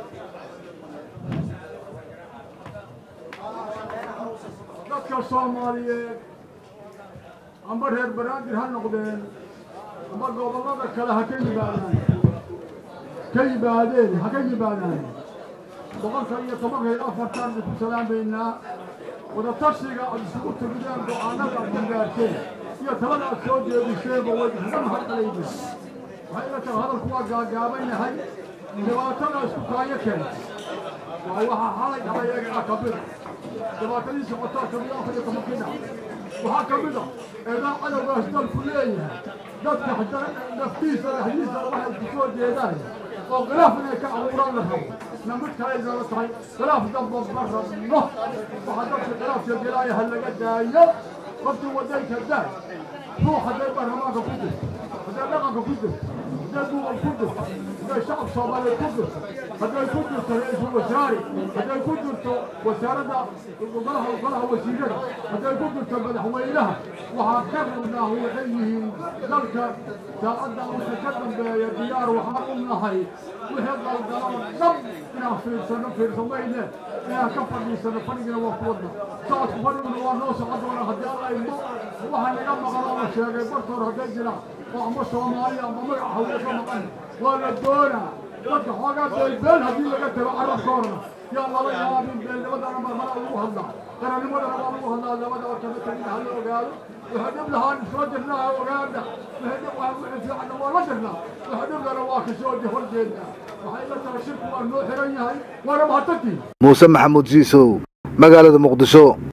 dadka soomaaliyeed amba reer banaadir ha noqdeen amba gobollada kale ha ka yimaadaan ka yimaadeen ha ka yimaadaan boqolka iyo tobanka iyo afartan bay ku salaamaynaa wadatashiga aad isugu timideen go-aanada aad gaarteen iyo talada aad soo jeediseenba way isuga mahadcelayna waxay ila tahay hadalku waa gaagaaban yahay dhibaatada isku kaayo keenta waa waxaa xalay dhacay eegaa ka mida dhibaatadii socotaa ka mida afar iyo tobankii dhac waxaa ka mid a eedaa cadowgaas dalku leeyahay dadka haddana naftiisa dhexdiisa waxay ku soo jeedaan oo khilaaf inay ka abuuraan la rabo na mid kale inala tahay khilaaf damba ma rabno waxaa dadka khilaafka gelaya ha laga daayo qofkii waddanka daa ruux hadday baarlamaanka ku jirto hadday dhaqanka ku jirto hadday duuban ku jirto hadday shacab soomaaliyeed ku jirto hadday ku jirto ra-iisul wasaare hadday ku jirto wasaaradda golaha golaha wasiirada hadday ku jirto madaxweynaha waxaa ka rabnaa waxay yihiin dalka saacadda wixii ka dambeeya diyaar waxaan u nahay wixii qalgaloo dhab inaan fiirsano fiirsamayne inaan ka fadhiisano fadhigina waa ku wadna socodka fadhiguna waa noo socon doona haddii alla idmo waxaa naga maqan oo la sheegay bartoor hadday jiraan oo ama soomaaliya ama magaca hawle ka maqan waa la doonaa dadka xoogaa beelbeel haddii laga tago carabkoorna yaa lala yaabin beelnimadana marmara lagu hadlaa qarannimadana waa lagu hadlaa labada kama tagin ha la ogaado waxay dhib lahaan soo jirnaa ogaada waxay dhib waa wixii fiicanna waa la jirnaa waxay dhiblana waa kasoo horjeednaa waxay la tahay shirku waa noo xiran yahay waana mahadsantihin muuse maxamuud jiisow magaalada muqdisho